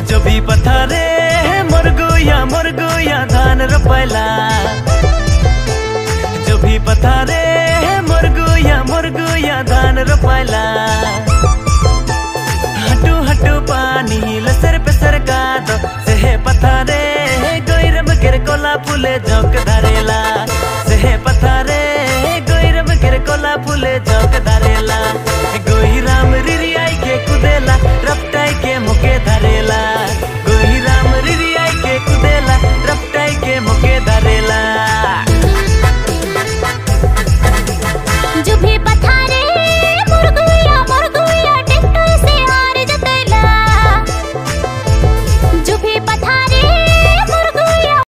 जो भी पथारे मोर गुया मोर गुया धान रोपैला जो भी पथारे मोर गुया मोर गुया धान रोपैला हटू हटू पानी लसर पे सरका दो सेहे पथारे गोइरम गिर कोला फूले झोंक धरेला सेहे पथारे गोइरम गिर कोला फूले झोंक धरेला गोई राम रिरियाई के कुदेला रफ्त